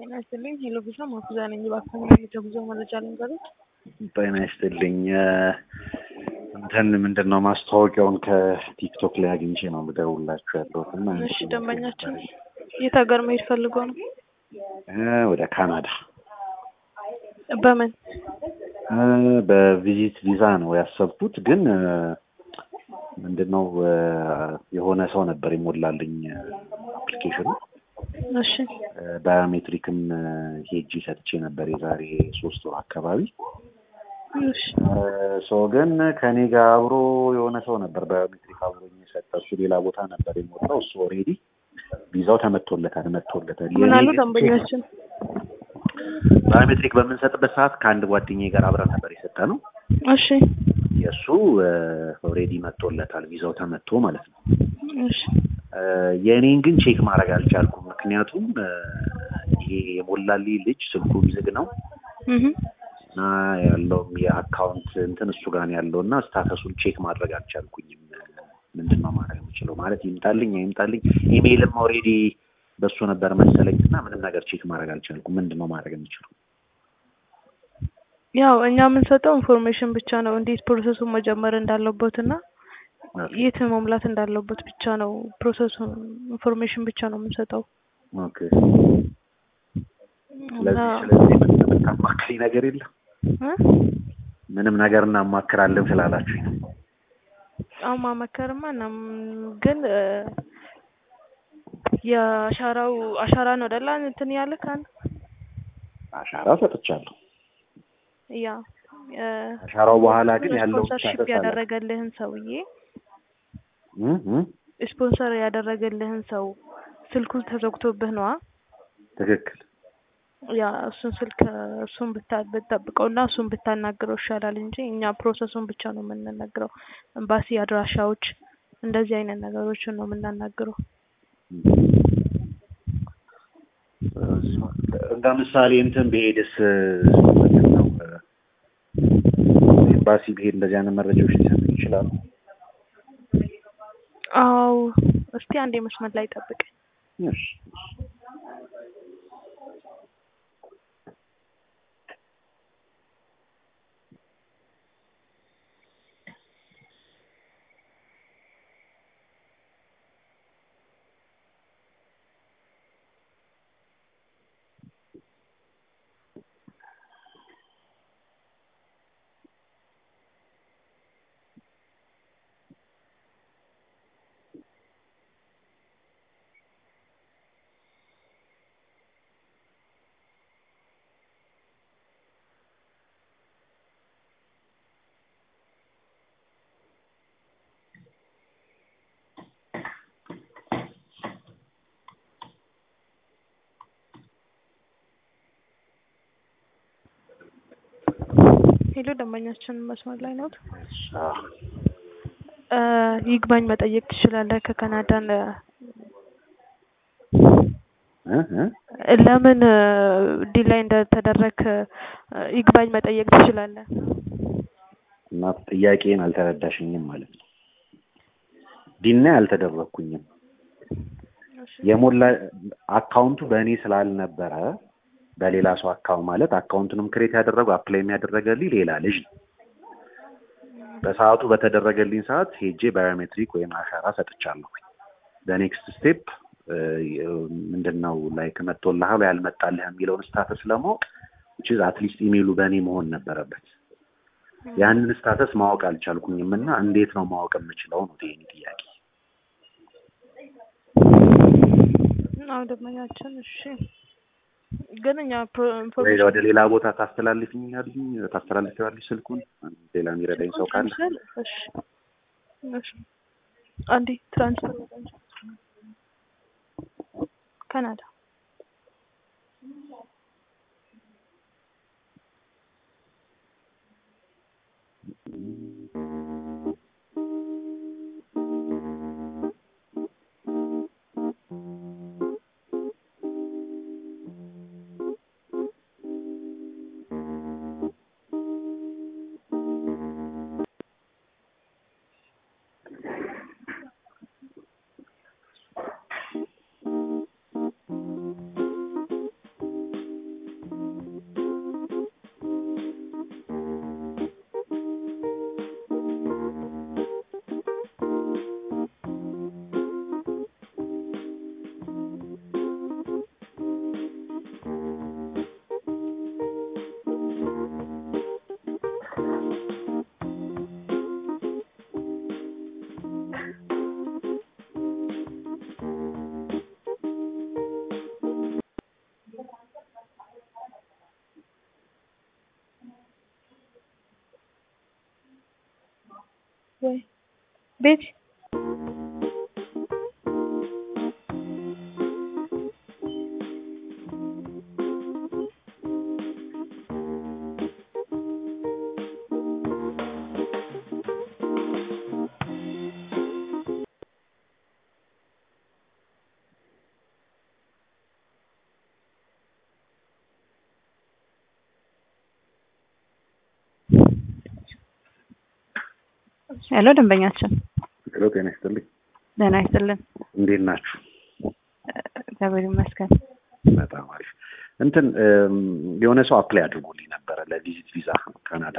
ጤና ይስጥልኝ። ሄሎ ቪዛ ማኩዛ ነኝ። እባክዎን የጉዞ መረጃ ልንገሩት። ጤና ይስጥልኝ። እንትን ምንድን ነው ማስታወቂያውን ከቲክቶክ ላይ አግኝቼ ነው የምደውላችሁ ያለሁት እና እሺ፣ ደንበኛችን የት ሀገር መሄድ ፈልገው ነው? እ ወደ ካናዳ በምን እ በቪዚት ቪዛ ነው ያሰብኩት። ግን እ ምንድን ነው እ የሆነ ሰው ነበር የሞላልኝ አፕሊኬሽኑ እሺ ባዮሜትሪክም ሄጂ ሰጥቼ ነበር የዛሬ ሶስት ወር አካባቢ። እሺ ሰው ግን ከኔ ጋር አብሮ የሆነ ሰው ነበር ባዮሜትሪክ አብሮኝ የሰጠ እሱ ሌላ ቦታ ነበር የሞላው። እሱ ኦልሬዲ ቪዛው ተመቶለታል መቶለታል። ምን የኔ አሉ ግን ደንበኛችን? ባዮሜትሪክ በምንሰጥበት ሰዓት ከአንድ ጓደኛዬ ጋር አብረን ነበር የሰጠ ነው። እሺ የእሱ ኦልሬዲ መቶለታል ቪዛው ተመቶ ማለት ነው። እሺ እ የእኔን ግን ቼክ ማድረግ አልቻልኩም። ምክንያቱም እ ይሄ የሞላልኝ ልጅ ስልኩ ዝግ ነው እህ እና ያለውም የአካውንት እንትን እሱ ጋር ነው ያለው እና ስታተሱን ቼክ ማድረግ አልቻልኩኝም። ምንድን ነው ማድረግ የምችለው ማለት ይምጣልኝ አይምጣልኝ። ኢሜይልም ኦልሬዲ በሱ ነበር መሰለኝ እና ምንም ነገር ቼክ ማድረግ አልቻልኩም። ምንድን ነው ማድረግ የምችለው? ያው እኛ የምንሰጠው ኢንፎርሜሽን ብቻ ነው፣ እንዴት ፕሮሰሱን መጀመር እንዳለበት እና የት መሙላት እንዳለበት ብቻ ነው። ፕሮሰሱን ኢንፎርሜሽን ብቻ ነው የምንሰጠው ኦኬ። እና ስለዚህ ስለዚህ ምንም የምታማክሪ ነገር የለም? እ ምንም ነገር እናማክራለን ስላላችሁኝ ነው። አዎ ማመከርማ እናም ግን እ የአሻራው አሻራ ነው አይደል እንትን ያለ ካን አሻራ ሰጥቻለሁ። ያ እ አሻራው በኋላ ግን ያለው ስፖንሰርሺፕ ስታተስ አለ። ያደረገልህን ሰውዬ እ እ ስፖንሰር ያደረገልህን ሰው ስልኩ ተዘግቶብህ ነዋ። ትክክል። ያ እሱን ስልክ እሱን ብታ ብትጠብቀው እና እሱን ብታናግረው ይሻላል እንጂ እኛ ፕሮሰሱን ብቻ ነው የምንነግረው። ኤምባሲ አድራሻዎች፣ እንደዚህ አይነት ነገሮችን ነው የምናናግረው። እንደ ምሳሌ እንትን ብሄድስ ምንድን ነው ኤምባሲ ብሄድ እንደዚህ አይነት መረጃዎች ሊሰጡ ይችላሉ? አዎ እስቲ አንዴ መስመር ላይ ጠብቀኝ። እሺ ሄሎ ደንበኛችን መስመር ላይ ነው። አዎ። እ ይግባኝ መጠየቅ ትችላለህ ከካናዳን እ እ ለምን ዲላይ እንደተደረክ ይግባኝ መጠየቅ ትችላለህ። እና ጥያቄን አልተረዳሽኝም ማለት ነው። ዲና አልተደረኩኝም። የሞላ አካውንቱ በእኔ ስላልነበረ በሌላ ሰው አካውንት ማለት አካውንቱንም ክሬት ያደረገው አፕላይ የሚያደረገልኝ ሌላ ልጅ ነው። በሰዓቱ በተደረገልኝ ሰዓት ሄጄ ባዮሜትሪክ ወይም አሻራ ሰጥቻለሁ። በኔክስት ስቴፕ ምንድን ነው ላይክ መጥቶልሃል ያልመጣልህ የሚለውን ስታተስ ለማወቅ ዊች አትሊስት ኢሜይሉ በእኔ መሆን ነበረበት። ያንን ስታተስ ማወቅ አልቻልኩኝም እና እንዴት ነው ማወቅ የምችለው ነው የእኔ ጥያቄ። አዎ ደንበኛችን እሺ ግን እኛ ፕሮ- ወይ ኢንፎርሜሽን ወደ ሌላ ቦታ ታስተላልፍኛልኝ ታስተላልፊዋለሽ ስልኩን ሌላ የሚረዳኝ ሰው ካለ ትራንስፈር እሺ እሺ አንዴ ትራንስፈር ካናዳ ወይ ቤት ሄሎ ደንበኛችን ሄሎ ጤና ይስጥልኝ ደህና ይስጥልን እንዴት ናችሁ እግዚአብሔር ይመስገን በጣም አሪፍ እንትን እም፣ የሆነ ሰው አፕላይ አድርጎልኝ ነበረ ለቪዚት ቪዛ ካናዳ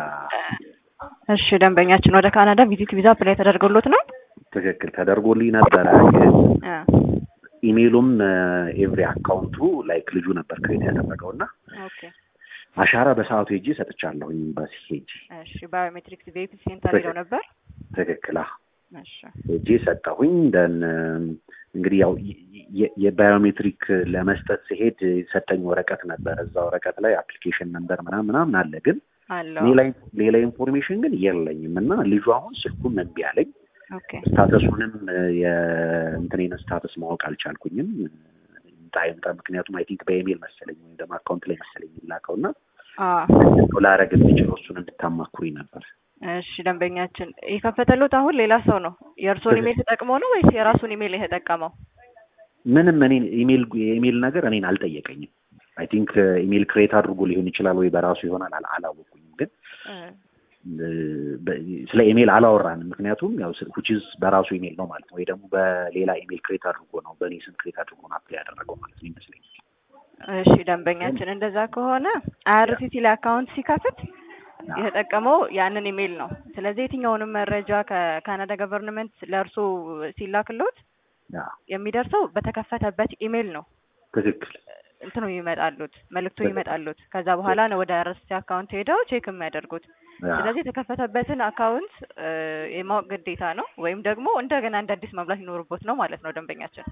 እሺ ደንበኛችን ወደ ካናዳ ቪዚት ቪዛ አፕላይ ተደርጎሎት ነው ትክክል ተደርጎልኝ ነበረ ግን አ፣ ኢሜይሉም ኤቭሪ አካውንቱ ላይክ ልጁ ነበር ክሬት ያደረገው እና ኦኬ አሻራ በሰዓቱ ሄጄ ሰጥቻለሁኝ ኤምባሲ ሄጄ እሺ ባዮሜትሪክስ ቬሂክል ሴንተር ሄደው ነበር ትክክል አዎ እሺ ሄጄ ሰጠሁኝ ደን እንግዲህ ያው የ- የ- የባዮሜትሪክ ለመስጠት ሲሄድ የሰጠኝ ወረቀት ነበር እዛ ወረቀት ላይ አፕሊኬሽን ነምበር ምናምን ምናምን አለ ግን አለው ሌላ ሌላ ኢንፎርሜሽን ግን የለኝም እና ልጁ አሁን ስልኩን እምቢ አለኝ ኦኬ ስታተሱንም የእንትኔን ስታተስ ማወቅ አልቻልኩኝም ይምጣ ይምጣ ምክንያቱም አይ ቲንክ በኢሜል መሰለኝ ወይም ደግሞ አካውንት ላይ መሰለኝ የሚላከው እና አ ላረግ የምችለው እሱን እንድታማክሩኝ ነበር እሺ ደንበኛችን የከፈተሉት አሁን ሌላ ሰው ነው የእርስዎን ኢሜል ተጠቅሞ ነው ወይስ የራሱን ኢሜል የተጠቀመው ምንም እኔን ኢሜል የኢሜል ነገር እኔን አልጠየቀኝም አይ ቲንክ ኢሜል ክሬት አድርጎ ሊሆን ይችላል ወይ በራሱ ይሆናል አላ- አላወቁኝም ግን እ፣ እ፣ በ- ስለ ኢሜል አላወራንም ምክንያቱም ያው ሁቺዝ በራሱ ኢሜል ነው ማለት ነው ወይ ደግሞ በሌላ ኢሜል ክሬት አድርጎ ነው በእኔ ስም ክሬት አድርጎ ነው አፕላይ ያደረገው ማለት ነው ይመስለኛል እሺ ደንበኛችን እንደዛ ከሆነ አይአርሲሲ ላይ አካውንት ሲከፍት የተጠቀመው ያንን ኢሜል ነው። ስለዚህ የትኛውንም መረጃ ከካናዳ ገቨርንመንት ለእርሶ ሲላክሎት ያ የሚደርሰው በተከፈተበት ኢሜል ነው። ትክክል እንትኑ ይመጣሉት መልእክቱ ይመጣሉት። ከዛ በኋላ ነው ወደ አይአርሲሲ አካውንት ሄደው ቼክ የሚያደርጉት። ያ ስለዚህ የተከፈተበትን አካውንት እ፣ የማወቅ ግዴታ ነው፣ ወይም ደግሞ እንደገና እንደ አዲስ መሙላት ይኖርቦት ነው ማለት ነው ደንበኛችን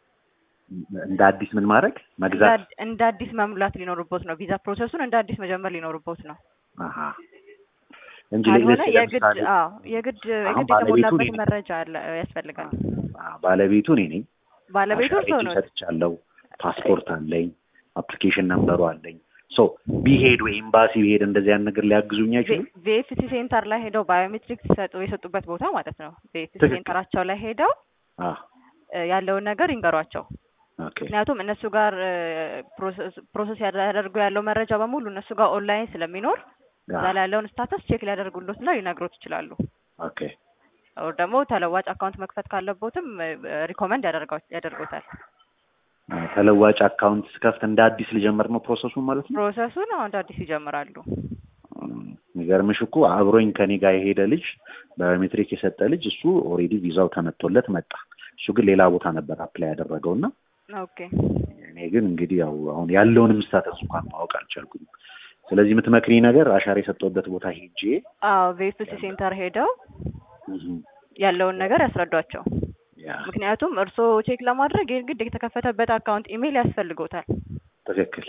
እንደ አዲስ ምን ማድረግ መግዛት እንደ- እንደ አዲስ መሙላት ሊኖርቦት ነው። ቪዛ ፕሮሰሱን እንደ አዲስ መጀመር ሊኖርቦት ነው። አሀ እንጂ ካልሆነ ለምሳሌ የግድ አዎ የግድ አሁን የግድ ባለቤቱ የተሞላበት እኔ ነኝ። መረጃ አለ ያስፈልጋል። አ- ባለቤቱ እኔ ነኝ ባለቤቱ አሻራ እርስዎ ሄጄ ነው። ሰጥቻለሁ ፓስፖርት አለኝ አፕሊኬሽን ነምበሩ አለኝ ሶ ቢሄድ ወይ ኤምባሲ ቢሄድ እንደዚህ ያን ነገር ሊያግዙኝ አይችሉም ቪኤፍሲ ሴንተር ላይ ሄደው ባዮሜትሪክስ ሲሰጡ የሰጡበት ቦታ ማለት ነው። ቪኤፍሲ ትክክል። ሴንተራቸው ላይ ሄደው አ እ፣ ያለውን ነገር ይንገሯቸው። ኦኬ ምክንያቱም እነሱ ጋር እ፣ ፕሮሰስ ፕሮሰስ ያደርጉ ያለው መረጃ በሙሉ እነሱ ጋር ኦንላይን ስለሚኖር ያ እዛ ላይ ያለውን ስታተስ ቼክ ሊያደርጉሎት እና ሊነግሮት ይችላሉ። ኦኬ ኦር ደግሞ ተለዋጭ አካውንት መክፈት ካለቦትም ሪኮመንድ ያደርጉታል። አ፣ ተለዋጭ አካውንት ስከፍት እንደ አዲስ ልጀምር ነው ፕሮሰሱን ማለት ነው ፕሮሰሱን አሁን እንደ አዲስ ይጀምራሉ። እም፣ የሚገርምሽ እኮ አብሮኝ ከኔ ጋር የሄደ ልጅ ባዮሜትሪክ የሰጠ ልጅ እሱ ኦልሬዲ ቪዛው ተመቶለት መጣ እሱ ግን ሌላ ቦታ ነበር አፕላይ ያደረገው እና ኦኬ እኔ ግን እንግዲህ ያው አሁን ያለውንም ስታተስ እንኳን ማወቅ አልቻልኩኝም። ስለዚህ የምትመክሪ ነገር አሻራ የሰጠሁበት ቦታ ሄጄ አዎ ቪኤፍሲ ሴንተር ሄደው እም፣ ያለውን ነገር ያስረዷቸው። ያ ምክንያቱም እርስዎ ቼክ ለማድረግ የግድ የተከፈተበት አካውንት ኢሜይል ያስፈልጎታል። ትክክል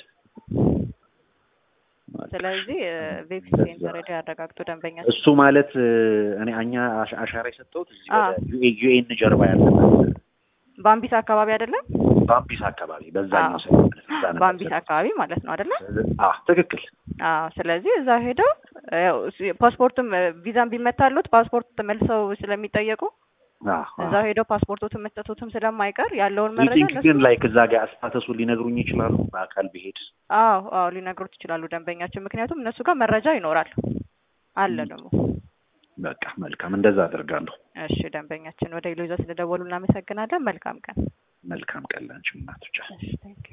ስለዚህ ቪኤፍሲ ሴንተር ሄደው ያረጋግጡ ደንበኛ እሱ ማለት እ፣ እኔ እኛ አሻ- አሻራ የሰጠሁት እዚህ አ። ወደ ዩኤ ዩኤን ጀርባ ያለበት ባምቢስ አካባቢ አይደለም? ባምቢስ አካባቢ በዛኛው አዎ። ሳይድ ማለት ነው። እዛ ነበር ባምቢስ የሰጠሁት። አካባቢ ማለት ነው አይደለም? አ ትክክል አዎ። ስለዚህ እዛ ሄደው ያው እሱ- ፓስፖርትም ቪዛም ቢመታሉት ፓስፖርት ተመልሰው ስለሚጠየቁ አ እዛው ሄደው ፓስፖርቶትን መስጠቱትም ስለማይቀር ያለውን መረጃ ቲንክ እነሱ ግን ላይክ እዛ ጋር ስታተሱን ሊነግሩኝ ይችላሉ በአካል ብሄድ አዎ አዎ ሊነግሩት ይችላሉ ደንበኛችን። ምክንያቱም እነሱ ጋር መረጃ ይኖራል አለ ደግሞ። በቃ መልካም እንደዛ አደርጋለሁ እሺ ደንበኛችን ወደ ኢሎዛ ስለደወሉ እናመሰግናለን። መልካም ቀን። መልካም ቀን ላንቺ እናቶች እሺ